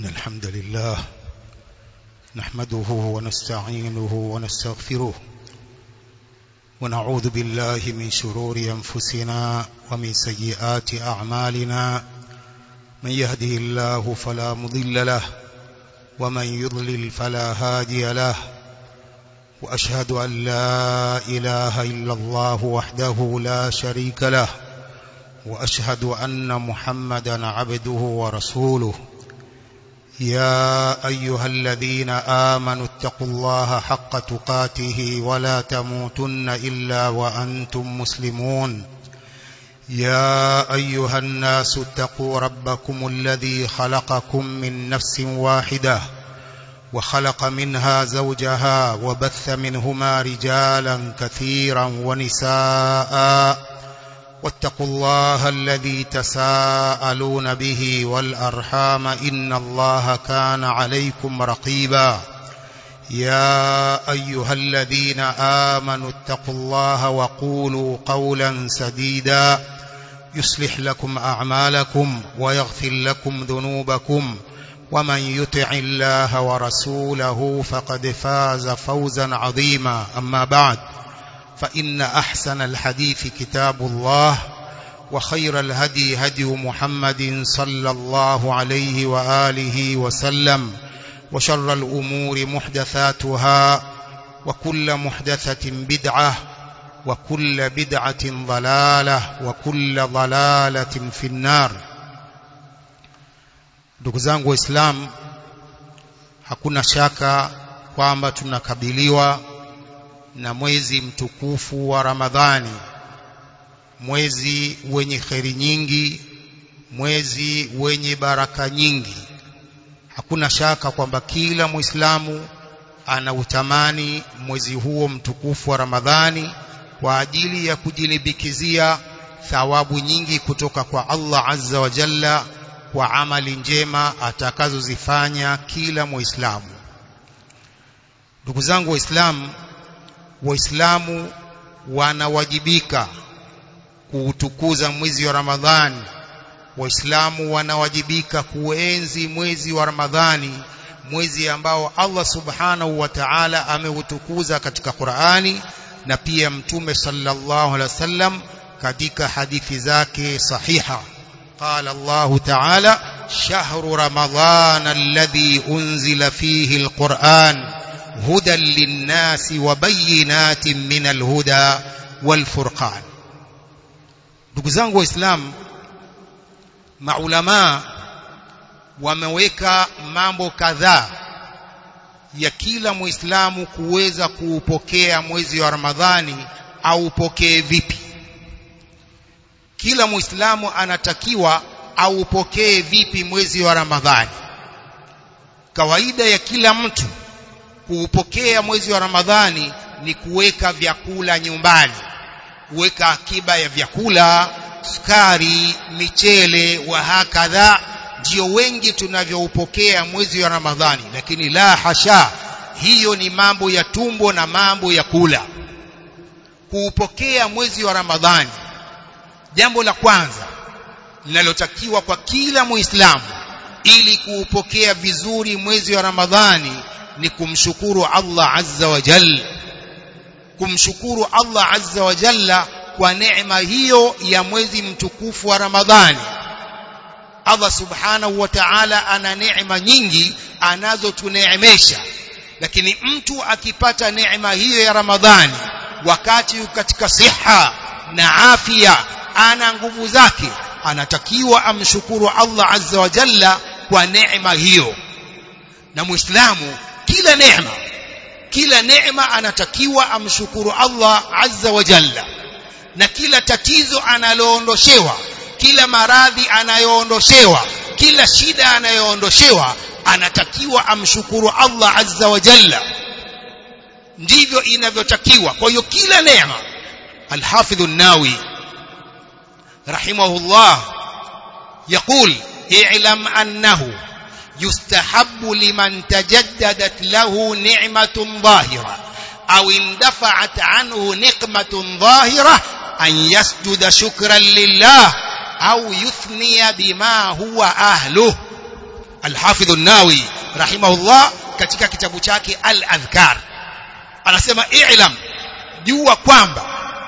الحمد لله نحمده ونستعينه ونستغفره ونعوذ بالله من شرور أنفسنا ومن سيئات أعمالنا من يهده الله فلا مضل له ومن يضلل فلا هادي له وأشهد أن لا إله إلا الله وحده لا شريك له وأشهد أن محمدا عبده ورسوله يا أيها الذين آمنوا اتقوا الله حق تقاته ولا تموتن إلا وأنتم مسلمون يا أيها الناس اتقوا ربكم الذي خلقكم من نفس واحدة وخلق منها زوجها وبث منهما رجالا كثيرا ونساء واتقوا الله الذي تساءلون به والأرحام إن الله كان عليكم رقيبا يا أيها الذين آمنوا اتقوا الله وقولوا قولا سديدا يصلح لكم أعمالكم ويغفر لكم ذنوبكم ومن يطع الله ورسوله فقد فاز فوزا عظيما أما بعد فإن أحسن الحديث كتاب الله وخير الهدي هدي محمد صلى الله عليه وآله وسلم وشر الأمور محدثاتها وكل محدثة بدعة وكل بدعة ضلالة وكل ضلالة في النار ndugu zangu waislamu hakuna shaka kwamba tunakabiliwa na mwezi mtukufu wa Ramadhani mwezi wenye kheri nyingi mwezi wenye baraka nyingi hakuna shaka kwamba kila muislamu anautamani mwezi huo mtukufu wa Ramadhani kwa ajili ya kujilibikizia thawabu nyingi kutoka kwa Allah azza wa jalla kwa amali njema atakazozifanya kila muislamu ndugu zangu waislamu waislamu wanawajibika kuutukuza mwezi wa Ramadhani waislamu wanawajibika kuenzi mwezi wa Ramadhani mwezi ambao Allah subhanahu wa ta'ala ameutukuza katika Qur'ani na pia mtume sallallahu alaihi wasallam katika hadithi zake sahiha قال الله تعالى شهر رمضان الذي أنزل فيه القرآن هدى للناس وبينات من الهدى والفرقان ndugu zangu waislamu maulama wameweka mambo kadhaa ya kila muislamu kuweza kuupokea mwezi wa ramadhani aupokee vipi kila muislamu anatakiwa aupokee vipi mwezi wa ramadhani kawaida ya kila mtu kuupokea mwezi wa Ramadhani ni kuweka vyakula nyumbani, kuweka akiba ya vyakula, sukari, michele wa hakadha, ndio wengi tunavyoupokea mwezi wa Ramadhani. Lakini la hasha, hiyo ni mambo ya tumbo na mambo ya kula. Kuupokea mwezi wa Ramadhani, jambo la kwanza linalotakiwa kwa kila Muislamu ili kuupokea vizuri mwezi wa Ramadhani ni kumshukuru Allah azza wa jalla kumshukuru Allah azza wa jalla kwa neema hiyo ya mwezi mtukufu wa Ramadhani Allah subhanahu wa ta'ala ana neema nyingi anazotuneemesha lakini mtu akipata neema hiyo ya Ramadhani wakati katika siha na afya ana nguvu zake anatakiwa amshukuru Allah azza wa jalla kwa neema hiyo na muislamu kila neema kila neema anatakiwa amshukuru Allah azza wa jalla na kila tatizo analoondoshewa kila maradhi anayoondoshewa kila shida anayoondoshewa anatakiwa amshukuru Allah azza wa jalla ndivyo inavyotakiwa kwa hiyo kila neema الحافظ الناوي رحمه الله يقول اعلم أنه يستحب لمن تجددت له نعمة ظاهرة أو اندفعت عنه نقمة ظاهرة أن يسجد شكرا لله أو يثني بما هو أهله Al-Hafidh an-Nawawi rahimahullah katika kitabu chake Al-Adhkar anasema i'lam jua kwamba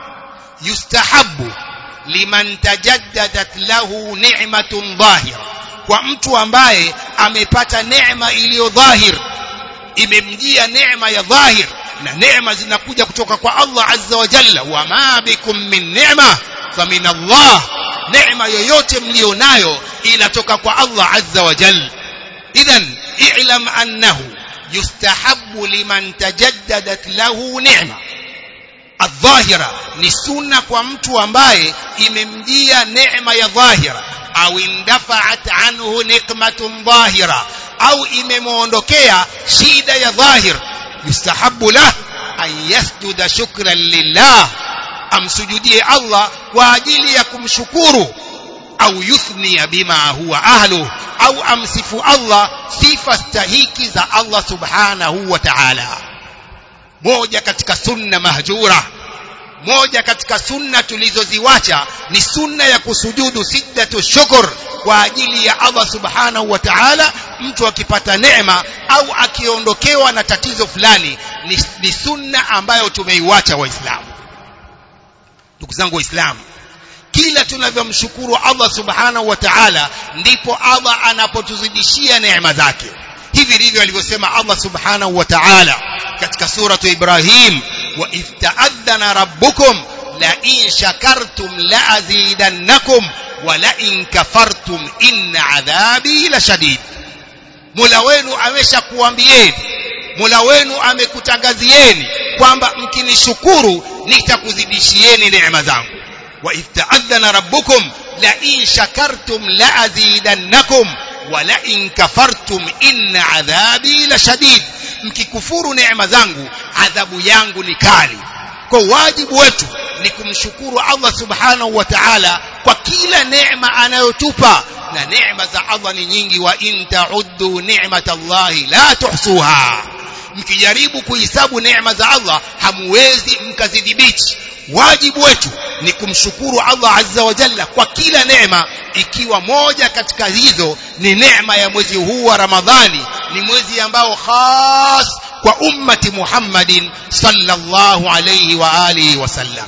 yustahabu liman tajaddadat lahu ni'matun dhahira kwa mtu ambaye amepata neema iliyo dhahir imemjia neema ya dhahir na neema zinakuja kutoka kwa Allah azza wa jalla wa ma bikum min ni'ma famin Allah neema yoyote mlionayo inatoka kwa Allah azza wa jalla idhan i'lam annahu yustahabbu liman tajaddadat lahu ni'ma adh-dhahira ni sunna kwa mtu ambaye imemjia neema ya dhahira au indafa'at anhu nikmatun dhahira au imemuondokea shida ya dhahir yustahabbu lah an yasjuda shukran lillah amsujudie Allah kwa ajili ya kumshukuru au yuthnia bima huwa ahlu au amsifu Allah sifa stahiki za Allah subhanahu wa ta'ala moja katika sunna mahjura moja katika sunna tulizoziwacha ni sunna ya kusujudu siddatu shukr kwa ajili ya Allah subhanahu wa ta'ala mtu akipata neema au akiondokewa na tatizo fulani ni, ni sunna ambayo tumeiwacha waislamu ndugu zangu waislamu kila tunavyomshukuru Allah subhanahu wa ta'ala ndipo Allah anapotuzidishia neema zake hivi ndivyo alivyosema Allah subhanahu wa ta'ala katika suratu Ibrahim wa ifta'adhana rabbukum la in shakartum la azidannakum wa la in kafartum inna adhabi la shadid Mola wenu ameshakuambieni Mola wenu amekutangazieni kwamba mkinishukuru nitakuzidishieni neema zangu wa ifta'adhana rabbukum la in shakartum la azidannakum wa la in kafartum inna adhabi la shadid mkikufuru neema zangu adhabu yangu ni kali kwa wajibu wetu ni kumshukuru Allah subhanahu wa ta'ala kwa kila neema anayotupa na neema za Allah ni nyingi wa in ta'uddu ni'matallahi la tuhsuha mkijaribu kuhesabu neema za Allah hamwezi mkazidhibiti wajibu wetu ni kumshukuru Allah azza wa jalla kwa kila neema ikiwa moja katika hizo ni neema ya mwezi huu wa Ramadhani ni mwezi ambao khas kwa ummati Muhammadin sallallahu alayhi wa alihi wasallam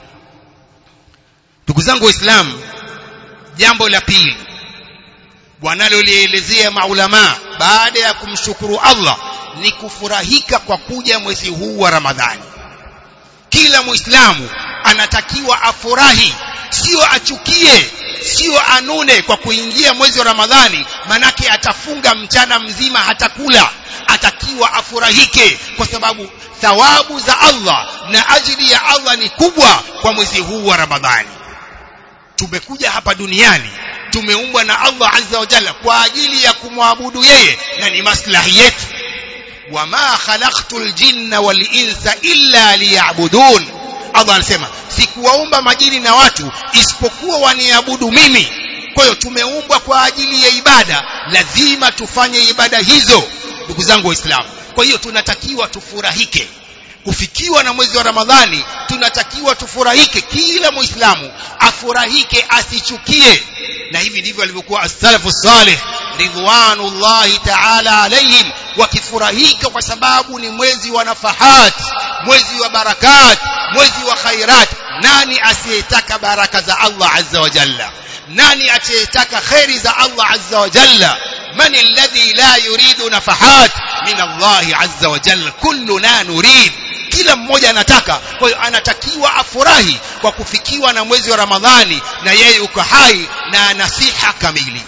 ndugu zangu waislamu jambo la pili wanalolielezea maulama baada ya kumshukuru Allah ni kufurahika kwa kuja mwezi huu wa Ramadhani kila muislamu anatakiwa afurahi sio achukie sio anune kwa kuingia mwezi wa Ramadhani manake atafunga mchana mzima hatakula atakiwa afurahike kwa sababu thawabu za Allah na ajili ya Allah ni kubwa kwa mwezi huu wa Ramadhani tumekuja hapa duniani tumeumbwa na Allah azza wa jalla kwa ajili ya kumwabudu yeye na ni maslahi yetu wama khalaqtul jinna wal insa illa liya'budun Allah anasema sikuwaumba majini na watu isipokuwa waniabudu mimi kwa hiyo tumeumbwa kwa ajili ya ibada lazima tufanye ibada hizo ndugu zangu waislamu kwa hiyo tunatakiwa tufurahike kufikiwa na mwezi wa Ramadhani tunatakiwa tufurahike kila muislamu afurahike asichukie na hivi ndivyo alivyokuwa as-salafu salih ridwanullahi ta'ala alaihim wakifurahika kwa sababu ni mwezi wa nafahat mwezi wa barakat mwezi wa khairat nani asiyetaka baraka za Allah azza wa jalla nani asiyetaka khairi za Allah azza wa jalla من الذي لا يريد نفحات من الله عز وجل كلنا نريد kila mmoja anataka kwa hiyo anatakiwa afurahi kwa kufikiwa na mwezi wa Ramadhani na yeye uko hai na nasiha kamili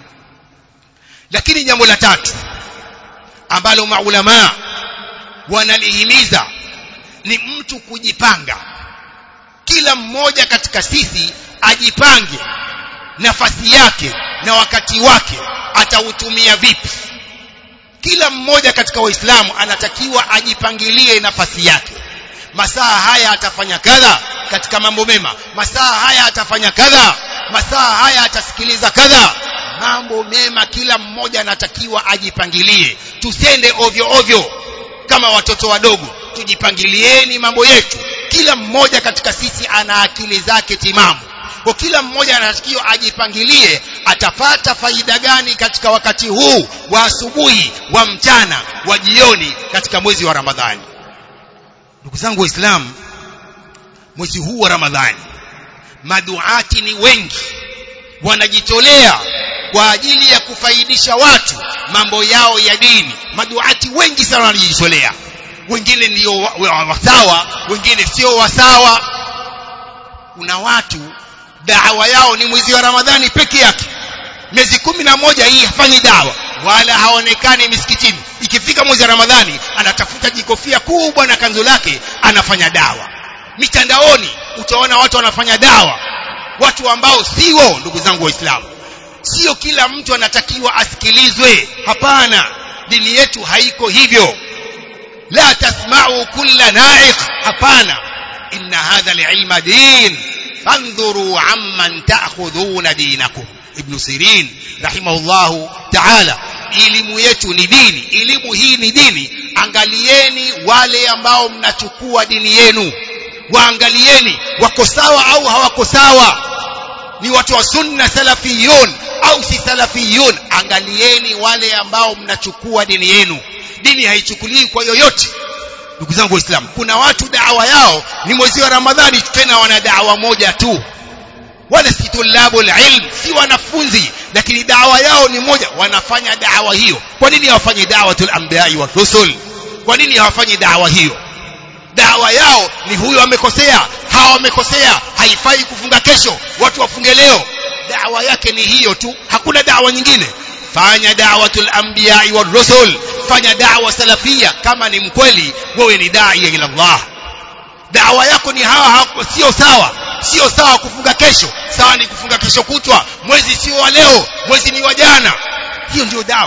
lakini jambo la tatu ambalo maulama wanalihimiza ni mtu kujipanga kila mmoja katika sisi ajipange nafasi yake na wakati wake atautumia vipi kila mmoja katika waislamu anatakiwa ajipangilie nafasi yake masaa haya atafanya kadha katika mambo mema masaa haya atafanya kadha masaa haya atasikiliza kadha mambo mema kila mmoja anatakiwa ajipangilie tusende ovyo ovyo kama watoto wadogo tujipangilieni mambo yetu kila mmoja katika sisi ana akili zake timamu kwa kila mmoja anatakiwa ajipangilie atapata faida gani katika wakati huu wa asubuhi wa mchana wa jioni katika mwezi wa Ramadhani ndugu zangu waislamu mwezi huu wa Ramadhani maduati ni wengi wanajitolea kwa ajili ya kufaidisha watu mambo yao ya dini maduati wengi sana wanajitolea wengine ndio wasawa wengine sio wasawa kuna watu dawa yao ni mwezi wa Ramadhani peke yake miezi kumi na moja hii hafanyi dawa wala haonekani misikitini ikifika mwezi wa Ramadhani anatafuta jikofia kubwa na kanzu lake anafanya dawa mitandaoni utaona watu wanafanya dawa watu ambao sio ndugu zangu waislamu sio kila mtu anatakiwa asikilizwe hapana dini yetu haiko hivyo la tasma'u kulla na'iq hapana inna hadha al-ilma din fandhuru amman ta'khudhuna dinakum ibn sirin rahimahullahu ta'ala elimu yetu ni dini elimu hii ni dini angalieni wale ambao mnachukua dini yenu waangalieni wako sawa au hawako sawa ni watu wa sunna salafiyun au si salafiyun angalieni wale ambao mnachukua dini yenu dini haichukuliwi kwa yoyote ndugu zangu waislamu kuna watu dawa yao ni mwezi wa ramadhani tena wana dawa moja tu wala si tulabu ilm si wanafunzi lakini dawa yao ni moja wanafanya dawa hiyo kwa nini hawafanyi da'watul anbiya'i wa rusul kwa nini hawafanyi dawa hiyo dawa yao ni huyo amekosea hawa wamekosea haifai kufunga kesho watu wafunge leo dawa yake ni hiyo tu hakuna dawa nyingine fanya da'watul anbiya'i wa rusul fanya dawa salafia kama ni mkweli wewe ni dai ila Allah dawa yako ni hawa sio sawa sio sawa kufunga kesho sawa ni kufunga kesho kutwa mwezi sio wa leo mwezi ni wa jana hiyo ndio dawa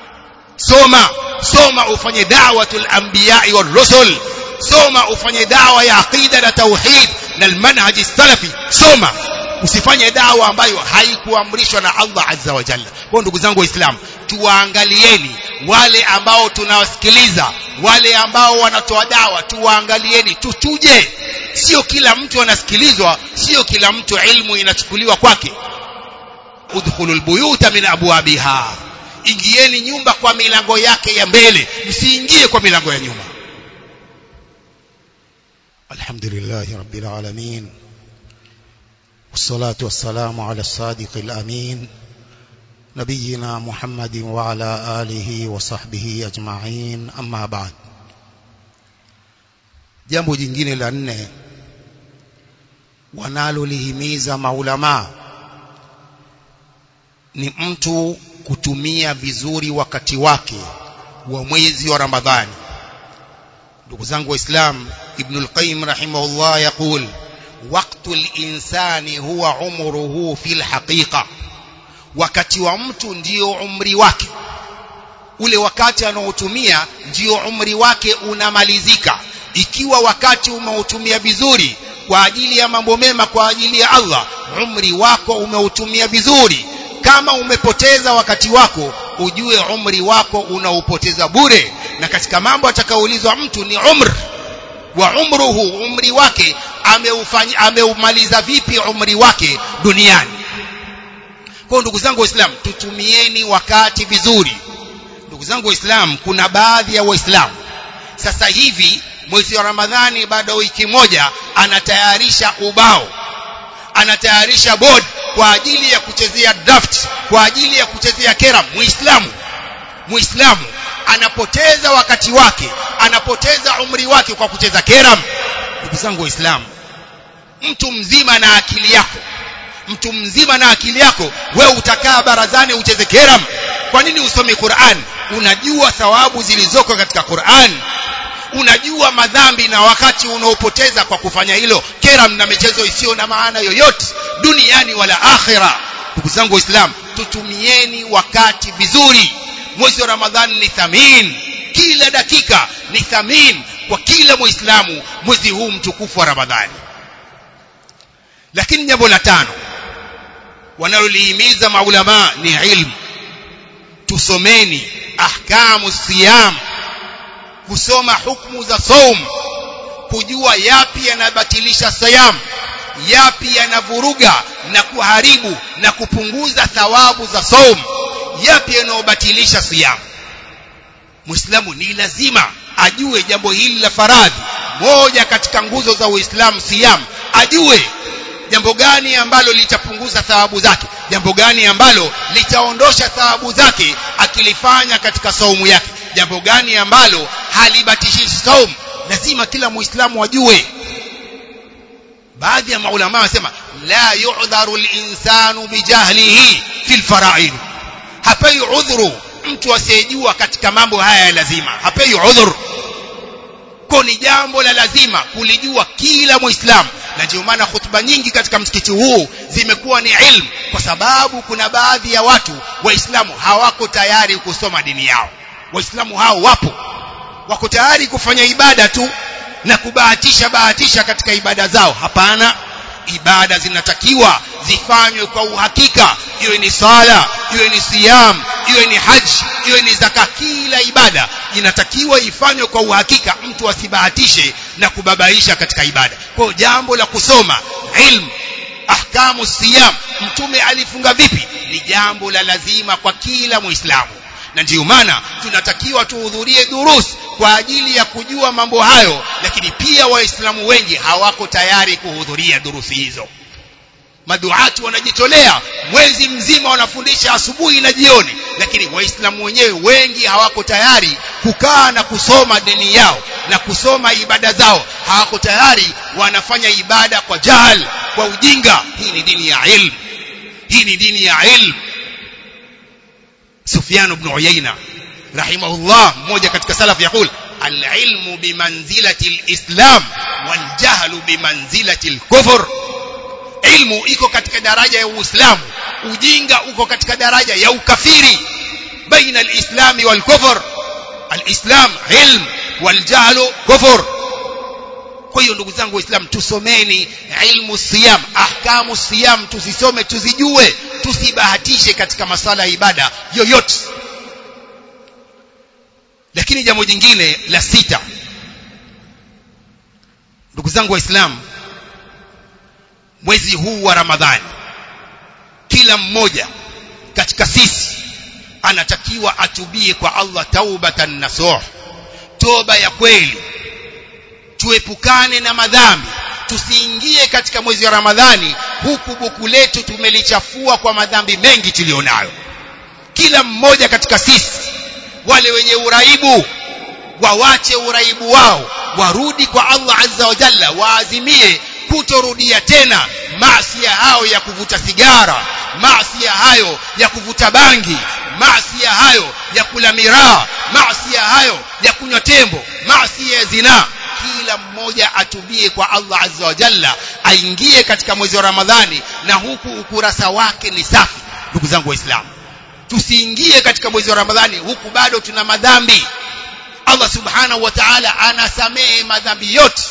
soma soma ufanye da'watul anbiya'i war rusul soma ufanye dawa ya aqida na tauhid na almanhaj salafi soma usifanye dawa ambayo haikuamrishwa na Allah azza wa jalla kwa ndugu zangu waislamu tuwaangalieni wale ambao tunawasikiliza wale ambao wanatoa dawa tuwaangalieni tutuje sio kila mtu anasikilizwa sio kila mtu ilmu inachukuliwa kwake udkhulul buyuta min abwabiha ingieni nyumba kwa milango yake ya mbele msiingie kwa milango ya nyuma alhamdulillah rabbil alamin والصلاة والسلام على الصادق الأمين نبينا محمد وعلى آله وصحبه أجمعين أما بعد jambo jingine la nne wanalolihimiza maulamaa ni mtu kutumia vizuri wakati wake wa mwezi wa Ramadhani ndugu zangu waislamu ibn al-qayyim rahimahullah yaqul waqtu al-insani huwa umruhu fil haqiqa wakati wa mtu ndio umri wake ule wakati anaotumia ndio umri wake unamalizika ikiwa wakati umeutumia vizuri kwa ajili ya mambo mema kwa ajili ya Allah umri wako umeutumia vizuri kama umepoteza wakati wako ujue umri wako unaupoteza bure na katika mambo atakaoulizwa mtu ni umr wa umruhu umri wake ameufanya ameumaliza vipi umri wake duniani kwa ndugu zangu waislamu tutumieni wakati vizuri ndugu zangu waislamu kuna baadhi ya waislamu sasa hivi mwezi wa ramadhani baada wiki moja anatayarisha ubao anatayarisha board kwa ajili ya kuchezea draft kwa ajili ya kuchezea kera muislamu muislamu anapoteza wakati wake anapoteza umri wake kwa kucheza keram ndugu zangu waislamu mtu mzima na akili yako mtu mzima na akili yako wewe utakaa barazani ucheze keram kwa nini usome Qur'an unajua thawabu zilizoko katika Qur'an unajua madhambi na wakati unaopoteza kwa kufanya hilo keram na michezo isiyo na maana yoyote duniani wala akhira ndugu zangu waislamu tutumieni wakati vizuri mwezi wa ramadhani ni thamin kila dakika ni thamin kwa kila muislamu mwezi huu mtukufu wa ramadhani lakini jambo la tano wanalolihimiza maulama ni ilmu tusomeni ahkamu siyam kusoma hukumu za saum kujua yapi yanabatilisha siyam yapi yanavuruga na kuharibu na kupunguza thawabu za saum yapi yanayobatilisha siyamu muislamu ni lazima ajue jambo hili la faradhi moja katika nguzo za uislamu siyam ajue jambo gani ambalo litapunguza thawabu zake jambo gani ambalo litaondosha thawabu zake akilifanya katika saumu yake jambo gani ambalo halibatishi saumu lazima kila muislamu ajue baadhi ya maulama wanasema la yu'dharu al-insanu bijahlihi fil fara'id hapai udhuru mtu asiyejua katika mambo haya ya lazima hapai udhuru kwa ni jambo la lazima kulijua kila muislamu na ndio maana hutuba nyingi katika msikiti huu zimekuwa ni ilmu kwa sababu kuna baadhi ya watu waislamu hawako tayari kusoma dini yao waislamu hao wapo wako tayari kufanya ibada tu na kubahatisha bahatisha katika ibada zao hapana ibada zinatakiwa zifanywe kwa uhakika iwe ni sala iwe ni siyam iwe ni haji iwe ni zaka kila ibada inatakiwa ifanywe kwa uhakika mtu asibahatishe na kubabaisha katika ibada kwa jambo la kusoma ilmu ahkamu siyam mtume alifunga vipi ni jambo la lazima kwa kila muislamu na ndiyo maana tunatakiwa tuhudhurie durus kwa ajili ya kujua mambo hayo lakini pia waislamu wengi hawako tayari kuhudhuria durusi hizo maduati wanajitolea mwezi mzima wanafundisha asubuhi na jioni lakini waislamu wenyewe wengi hawako tayari kukaa na kusoma dini yao na kusoma ibada zao hawako tayari wanafanya ibada kwa jahal kwa ujinga hii ni dini ya ilmu hii ni dini ya ilmu Sufyan ibn Uyayna rahimahullah mmoja katika salaf yakul al-ilmu bimanzilati al-islam wal jahlu bimanzilati al-kufr ilmu iko katika daraja ya uislamu ujinga uko katika daraja ya ukafiri baina al-islam wal kufr al-islam ilm wal jahlu kufr kwa hiyo ndugu zangu waislamu tusomeni ilmu siyam ahkamu siyam tusisome tuzijue tusibahatishe katika masala ya ibada yoyote lakini jambo jingine la sita ndugu zangu waislamu mwezi huu wa ramadhani kila mmoja katika sisi anatakiwa atubie kwa Allah taubatan nasuh toba ya kweli tuepukane na madhambi tusiingie katika mwezi wa ramadhani huku buku letu tumelichafua kwa madhambi mengi tulionayo kila mmoja katika sisi wale wenye uraibu wawache uraibu wao warudi kwa Allah azza wa jalla waazimie kutorudia tena maasi hayo ya kuvuta sigara maasi hayo ya kuvuta bangi maasi hayo ya kula miraa maasi hayo ya kunywa tembo maasi ya zinaa kila mmoja atubie kwa Allah azza wa jalla aingie katika mwezi wa Ramadhani na huku ukurasa wake ni safi ndugu zangu waislamu tusiingie katika mwezi wa Ramadhani huku bado tuna madhambi Allah subhanahu wa ta'ala anasamehe madhambi yote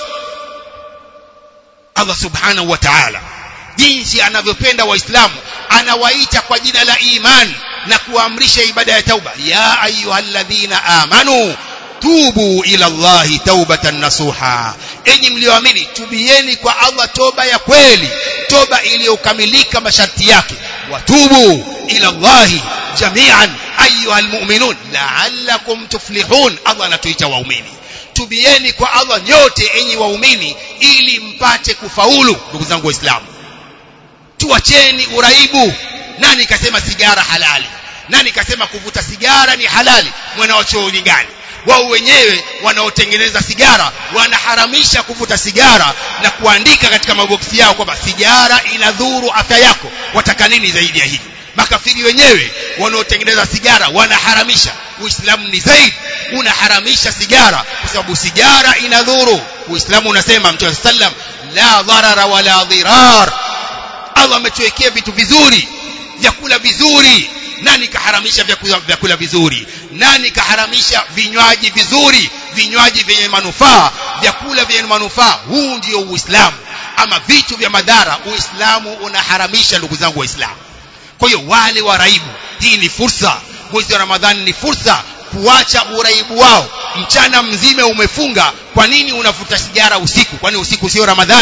Allah subhanahu wa ta'ala jinsi anavyopenda waislamu anawaita kwa jina la iman na kuamrisha ibada ya tauba ya ayyuhalladhina amanu tubu ila Allahi taubatan nasuha enyi mlioamini tubieni kwa Allah toba ya kweli toba iliyokamilika masharti yake watubu ila Allahi jami'an ayyuhal mu'minun la'allakum tuflihun Allah anatuita waumini tubieni kwa Allah nyote enyi waumini ili mpate kufaulu ndugu zangu waislamu tuacheni uraibu nani kasema sigara halali nani kasema kuvuta sigara ni halali mwana wa chooni gani wao wenyewe wanaotengeneza sigara wanaharamisha kuvuta sigara na kuandika katika maboksi yao kwamba sigara inadhuru afya yako wataka nini zaidi ya hili makafiri wenyewe wanaotengeneza sigara wanaharamisha uislamu ni zaidi unaharamisha sigara kwa sababu sigara inadhuru uislamu unasema mtume sallam la dharara wala dhirar Allah ametuwekea vitu vizuri vyakula vizuri nani kaharamisha vyakula, vyakula vizuri nani kaharamisha vinywaji vizuri vinywaji vyenye manufaa vyakula vyenye manufaa huu ndio uislamu ama vitu vya madhara uislamu unaharamisha ndugu zangu waislamu kwa hiyo wale waraibu hii ni fursa mwezi wa ramadhani ni fursa kuacha uraibu wao mchana mzima umefunga kwa nini unavuta sigara usiku kwani usiku sio ramadhani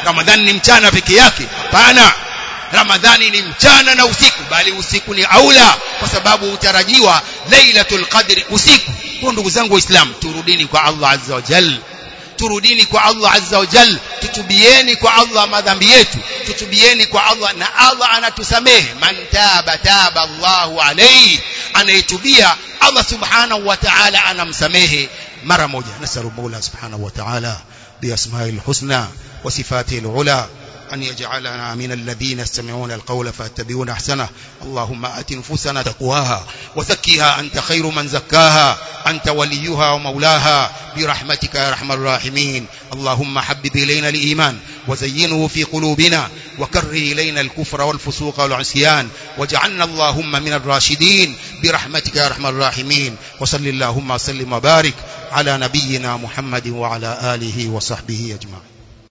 ramadhani ni mchana peke yake hapana ramadhani ni mchana na usiku bali usiku ni aula kwa sababu utarajiwa lailatul qadri usiku kwa ndugu zangu waislamu turudini kwa Allah azza wa jalla turudini kwa Allah azza wa jal tutubieni kwa Allah madhambi yetu tutubieni kwa Allah na Allah anatusamehe man taba taba Allahu alayhi anayetubia Allah subhanahu wa ta'ala anamsamehe mara moja nasalu Mola subhanahu wa ta'ala بأسمائه الحسنى وصفاته العلى أن يجعلنا من الذين يستمعون القول فاتبعون أحسنه اللهم آت نفوسنا تقواها وزكها أنت خير من زكاها أنت وليها ومولاها برحمتك يا أرحم الراحمين اللهم حبب إلينا الإيمان وزينه في قلوبنا وكره إلينا الكفر والفسوق والعصيان واجعلنا اللهم من الراشدين برحمتك يا أرحم الراحمين وصل اللهم وسلم وبارك على نبينا محمد وعلى آله وصحبه أجمعين